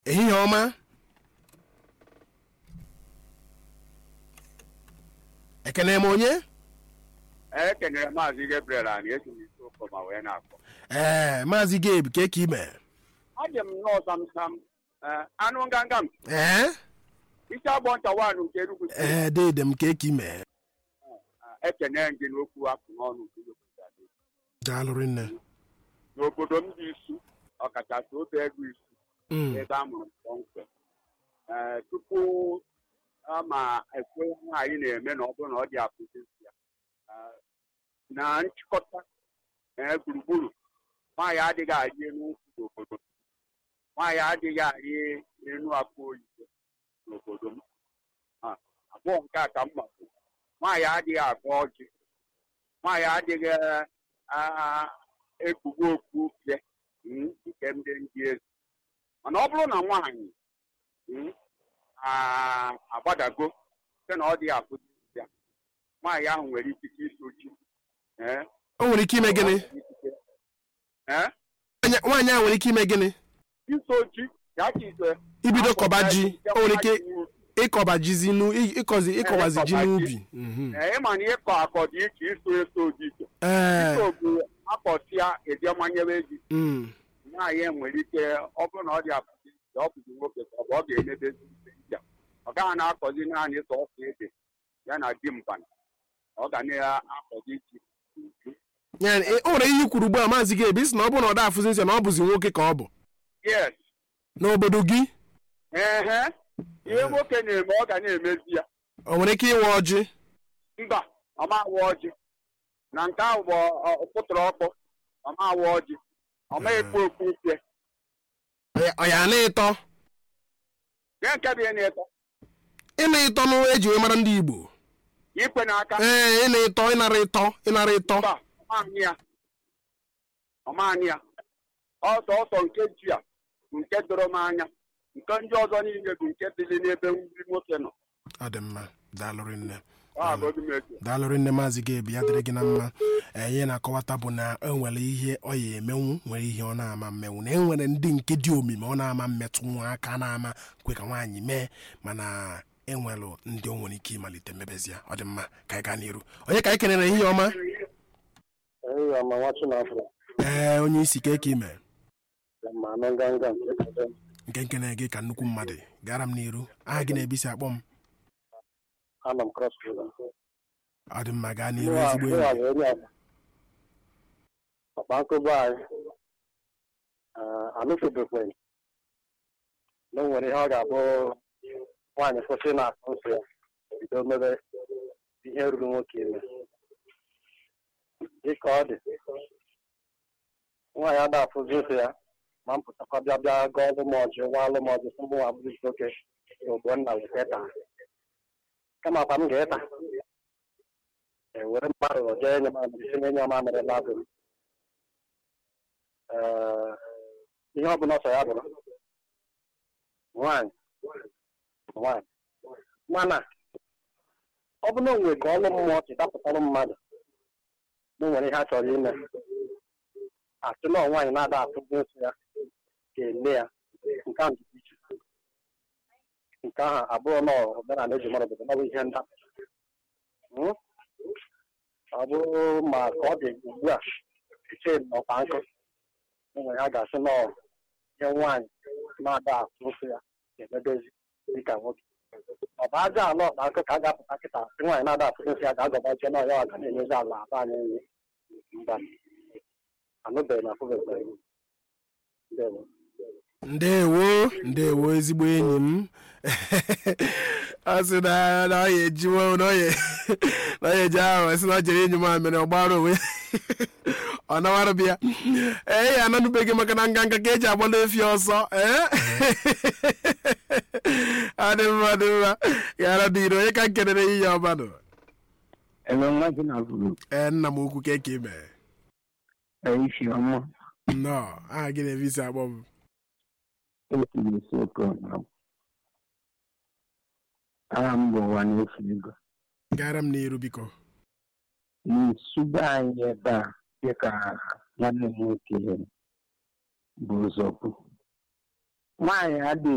ehihie ọma ekene m onye ekenere maazị Gabriel anyị esi m isi ụkọ ma wee na-akpọ ee maazị gabe ka eke ime adị m nnọọ samsam ee, anụ nganga m ee isi agbọ nta wanụ nke Enugu steeti. ee dede m ka eke ime Ee, ekene gị n'okwu apụ n'ọnụ nke Enugu steeti. daalụrị nne n'obodo m dị isu ọkachasị otu ego isu Mm, ebe a mụrụ m kpọmkwem ee tupu a ma ekwe ihe anyị na-eme na ọ bụrụ na ọ dị apụzi ya ee, na nchịkọta ee gburugburu nwaanyị adịghị arị elu nkwụ n'obodo m nwaanyị adịghị arị elu akụ oyibo n'obodo m Ah, abụọ nke a ka mma bụ nwaanyị adịghị agba ọjị nwaanyị adịghị ah, ekpugbu okpu ufie mm, nke ndị ndị eze mana ọ bụrụ na nwaanyị mm, ah, agbadago site na ọ dị akụzi ya nwaanyị ahụ nwere ikike isochi ee o nwere ike ime gịnị ee Nwaanyị- nwaanyị a nwere ike ime gịnị isochi ya ka ise ibido kọba ji o nwere ike ịkọba jizi nu ịkọzi ịkọbazi ji n'ubi Mhm. ee ịma na ịkọ akọ dị iche iso eso dị iche ee iso bụ akọsịa eje manyere ji mm, nwaanyị nwere ike ọ bụrụ na ọ dị apụzi ọ bụzi nwoke ka ọ bụ ọ ga-emebezi ya ọ gaghị na-akọzi naanị sọsọ ede ya na di mbana ọ ga na-akọzi ji uju ya e- o nwere ihe i kwuru ugbu a maazị gabe isi na ọ bụrụ na ọ da afụzi nsọ na ọ bụzi nwoke ka ọ bụ yes n'obodo gị ehe ihe nwoke na-eme ọ ga na-emezi ya o nwere ike ịwa ọjị mba ọmawa ọjị na nke ahụ bụ pụtara ọkpọ ọmawa ọjị ọma ekpu okpu ufie Ọ- ọ ya na-ịtọ ihe nke bụ ihe na-eto ịna ịtọ nụ eji wee mara ndị igbo ikwe n'aka ee ịna ịtọ ịnara ịtọ ịnara ịtọ mba ọmaanị ya ọmaanị ya ọsọ ọsọ nke ji a bụ nke doro m anya nke ndị ọzọ niile bụ nke dịrị n'ebe ndị nwoke nọ ọ dị mma daalụrị nne ọ agọghị m eche daalụrị nne maazị gabe ya dịrị gị na mma ee, ihe na-akọwata bụ na e nwere ihe ọ ya emenwu nwere ihe ọ na-ama mmenwu na e nwere ndị nke dị omimi ọ na-ama mmetụ nwa aka na-ama kwe ka nwaanyị mee mana enwelụ ndị o nwere ike ịmalite mmebezi ya ọ dị mma ka anyị gaa n'iru onye ka anyị kenere ihe ọma Eya ma nwa Chinafọ ee onye isi ka eke ime ma anụ nganga nke kabe nke nkene gị ka nnukwu mmadụ gara m n'iru aha gị na-ebisi akpọ m anọ m cross river. ọ dị mma gaa n'iru Mụwa ezigbo mụwa enyi bụ onye agba. Papa nkụba anyị ah, anụfebekwe na o nwere ihe ọ ga-abụ nwaanyị kwụsị na akụ nsọ ya bido mebe ihe ruru nwoke ime dịka ọ dị nwaanyị ada afụzi nsọ ya ma m pụtakwa bịa bịa gụọ ọlụ m ọjị nwa alụ m ọjị sị mụ nwa bụrụ oke ogbo nna weta taa kama kwa m ga-eta ewere mmadụ jee enye mamịrị si na-enye mamịrị labụ ee ihe ọ bụla ọsọ ya bụrụ nwaanyị nwaanyị mana ọ bụ na onwe ka ọlụ mmụọ si dapụtara mmadụ na o nwere ihe a chọrọ ime asị na nwaanyị na-ada atụzi nsọ ya ga-ele ya nke ahụ dị iche nke ahụ abụọ na omenala eji mara obodo na ọ bụ ihe ndapụ Hmm? ọ bụrụ ma ka ọ dị ugbu a eche m ọkpa nkụ enwere ya ga-asị na ọ ihe nwaanyị na-ada atụ nsọ ya ga-emebezi dịka nwoke ọ bụ aja ala ọkpa nkụ ka a ga-apụta kịta sị nwaanyị na-ada atụ nsọ ya ga-agọbaje na ọya ga na-enyezi ala aba anyị nri mba anụbeghị na afụbeghị ndewo ndewo ndewo ezigbo enyi m ọ sị na na ọ ya ejiwo na ọ ya na ọ ya eji ahụ sị na ọ jere enyi m a mere ọ gbara onwe ọ nawara bịa ee ya ananụbeghị maka na nganga ka eji agba n'efi ọsọ ee adị mma dị mma gara dị ire onye ka m kelere ihe ọbanụ ebe nwa gị na-abụrụ ee nna m ukwu ka eke ime isi ọma nnọọ aha gị na evisi akpọ m otu isi oke ọna aha m bụ ụwa na-efu ego gara m n'iru biko n'isuba anyị ebe a dịka nwanne m nwoke bụ ụzọkwu nwaanyị adịghị